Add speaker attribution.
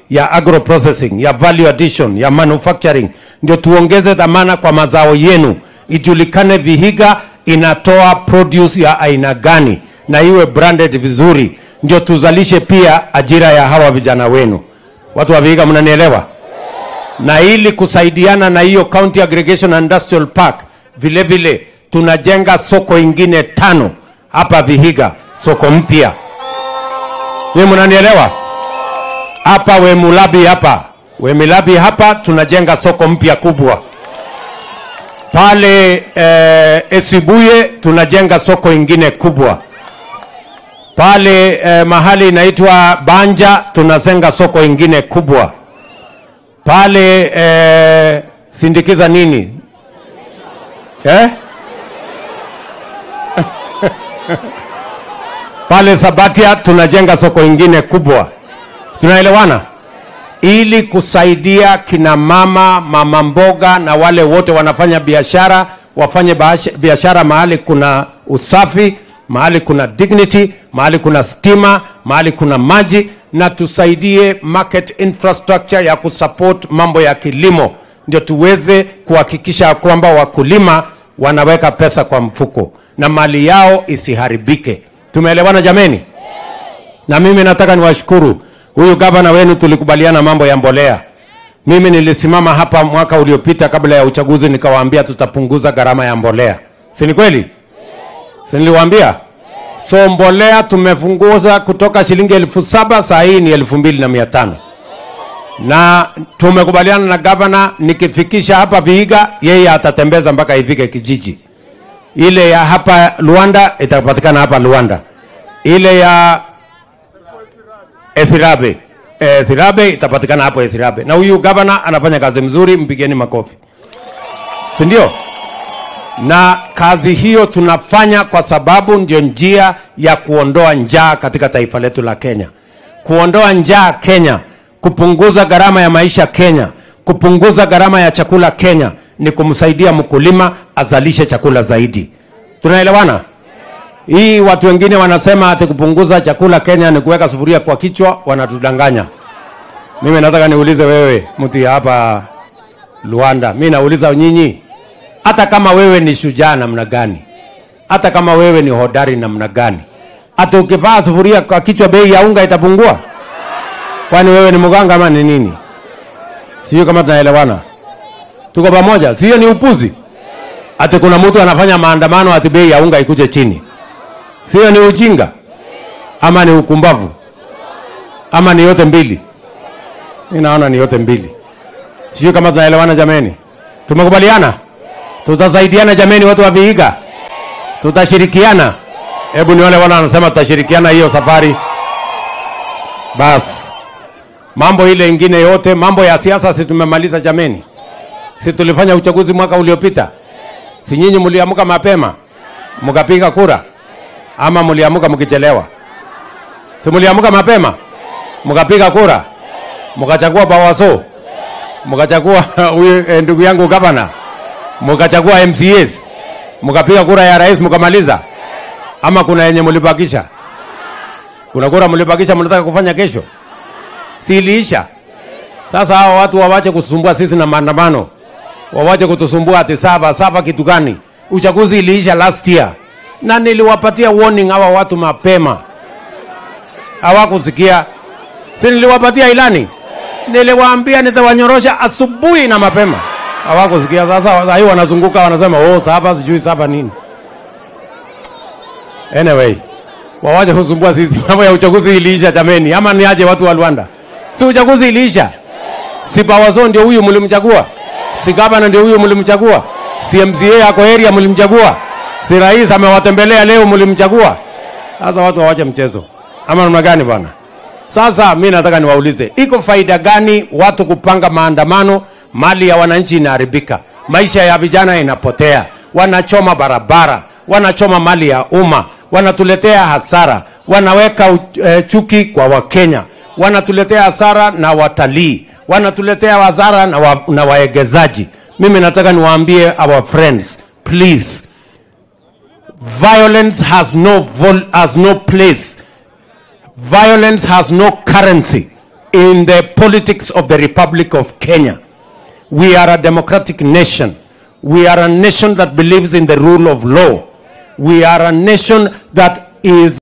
Speaker 1: ya agro processing, ya value addition, ya manufacturing, ndio tuongeze dhamana kwa mazao yenu, ijulikane Vihiga inatoa produce ya aina gani na iwe branded vizuri, ndio tuzalishe pia ajira ya hawa vijana wenu. Watu wa Vihiga, mnanielewa? Na ili kusaidiana na hiyo County Aggregation and Industrial Park, vile vile tunajenga soko ingine tano hapa Vihiga, soko mpya. Ni mnanielewa? Hapa Wemulabi hapa Wemilabi hapa tunajenga soko mpya kubwa pale eh, Esibuye tunajenga soko ingine kubwa pale eh, mahali inaitwa Banja tunazenga soko ingine kubwa pale eh, sindikiza nini eh? pale Sabatia tunajenga soko ingine kubwa. Tunaelewana? Ili kusaidia kina mama, mama mboga na wale wote wanafanya biashara wafanye baasha- biashara mahali kuna usafi, mahali kuna dignity, mahali kuna stima, mahali kuna maji, na tusaidie market infrastructure ya kusupport mambo ya kilimo, ndio tuweze kuhakikisha ya kwamba wakulima wanaweka pesa kwa mfuko na mali yao isiharibike. Tumeelewana jameni? Na mimi nataka niwashukuru huyu gavana wenu, tulikubaliana mambo ya mbolea. Mimi nilisimama hapa mwaka uliopita kabla ya uchaguzi nikawaambia tutapunguza gharama ya mbolea, si ni kweli? Si niliwaambia? So mbolea tumepunguza kutoka shilingi elfu saba saa hii ni elfu mbili na mia tano na tumekubaliana na gavana, nikifikisha hapa Vihiga, yeye atatembeza mpaka ifike kijiji. Ile ya hapa Luanda itapatikana hapa Luanda, ile ya Ethirabe Ethirabe itapatikana hapo Ethirabe, na huyu gavana anafanya kazi mzuri, mpigeni makofi, si ndio? Na kazi hiyo tunafanya kwa sababu ndio njia ya kuondoa njaa katika taifa letu la Kenya, kuondoa njaa Kenya, kupunguza gharama ya maisha Kenya, kupunguza gharama ya chakula Kenya ni kumsaidia mkulima azalishe chakula zaidi. Tunaelewana? Hii watu wengine wanasema ati kupunguza chakula Kenya ni kuweka sufuria kwa kichwa, wanatudanganya. Mimi nataka niulize wewe mtu ya hapa Luanda, mimi nauliza nyinyi, hata kama wewe ni shujaa namna gani, hata kama wewe ni hodari namna gani, hata ukivaa sufuria kwa kichwa, bei ya unga itapungua? Kwani wewe ni mganga ama ni nini? Sio kama tunaelewana, tuko pamoja? Sio ni upuzi? Ati kuna mtu anafanya maandamano ati bei ya unga ikuje chini, sio ni ujinga ama ni ukumbavu ama ni yote mbili? Mimi naona ni yote mbili. Sijui kama tunaelewana jameni. Tumekubaliana? Tutasaidiana jameni, watu wa Vihiga, tutashirikiana. Hebu nione wale wanasema tutashirikiana hiyo safari. Bas, mambo ile ingine yote, mambo ya siasa si tumemaliza jameni? Si tulifanya uchaguzi mwaka uliopita? Si nyinyi mliamka mapema mkapiga kura, ama mliamka mkichelewa? Si mliamka mapema mkapiga kura, mkachagua Bawaso, mkachagua huyu eh, ndugu yangu gavana, mkachagua MCAs, mkapiga kura ya rais mkamaliza, ama kuna yenye mlibakisha? Kuna kura mlibakisha mnataka kufanya kesho? Si iliisha? Sasa hao watu wawache kutusumbua sisi na maandamano, wawache kutusumbua ati sava sava. Kitu gani? Uchaguzi iliisha last year, na niliwapatia warning hawa watu mapema, hawakusikia. Si niliwapatia ilani, niliwaambia nitawanyorosha asubuhi na mapema, hawakusikia. Sasa sasa hii wanazunguka wanasema oh, sava sijui sava nini. Anyway, wawache kusumbua sisi. Mambo ya uchaguzi iliisha jameni, ama ni aje watu wa Rwanda? Si uchaguzi iliisha? Si Bawazo ndio huyu mlimchagua? Si gavana ndio huyu mlimchagua? Si MCA yako area mlimchagua? Si rais amewatembelea leo mlimchagua? Sasa watu wawache mchezo, ama namna gani bwana? Sasa mi nataka niwaulize, iko faida gani watu kupanga maandamano, mali ya wananchi inaharibika, maisha ya vijana inapotea, wanachoma barabara, wanachoma mali ya umma, wanatuletea hasara, wanaweka u- eh, chuki kwa Wakenya, wanatuletea hasara na watalii, wanatuletea hasara na, wa, na waegezaji. Mimi nataka niwaambie our friends, please, violence has no vol, has no place Violence has no currency. in the politics of the Republic of Kenya. We are a democratic nation. We are a nation that believes in the rule of law. We are a nation that is